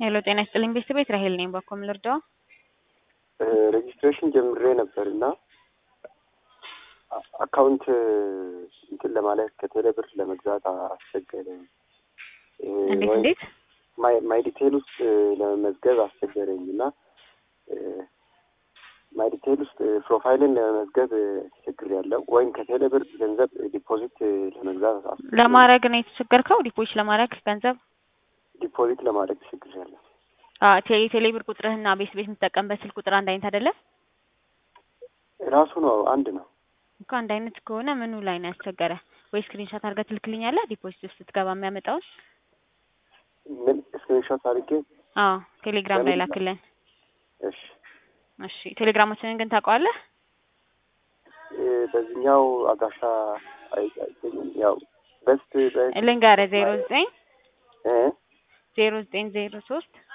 ሄሎ ጤና ይስጥልኝ ቤተሰቤት ራሄል ነኝ። ባኮ ምን ልርዳው? ሬጂስትሬሽን ጀምሬ ነበር እና አካውንት እንትን ለማለት ከቴሌ ብር ለመግዛት አስቸገረኝ። እንዴት እንዴት? ማይ ዲቴል ውስጥ ለመመዝገብ አስቸገረኝ እና ማይ ዲቴል ውስጥ ፕሮፋይልን ለመመዝገብ ችግር ያለው ወይም ከቴሌ ብር ገንዘብ ዲፖዚት ለመግዛት አስቸገረኝ። ለማድረግ ነው የተቸገርከው? ዲፖዚት ለማድረግ ገንዘብ ዲፖዚት ለማድረግ ችግር ያለው የቴሌ ብር ቁጥርህና ቤት ቤት የምትጠቀምበት ስልክ ቁጥር አንድ አይነት አይደለም ራሱ ነው አንድ ነው እኮ አንድ አይነት ከሆነ ምኑ ላይ ነው ያስቸገረ? ወይ ስክሪንሾት አድርገህ ትልክልኛለህ? ዲፖዚት ውስጥ ስትገባ የሚያመጣውን ምን ስክሪንሾት አድርጌ አዎ፣ ቴሌግራም ላይ ላክልን። እሺ እሺ፣ ቴሌግራማችንን ግን ታውቀዋለህ? በዚህኛው አድራሻ አይገኝም። ያው በስት ልንገርህ ዜሮ ዘጠኝ እ ዜሮ ዘጠኝ ዜሮ ሶስት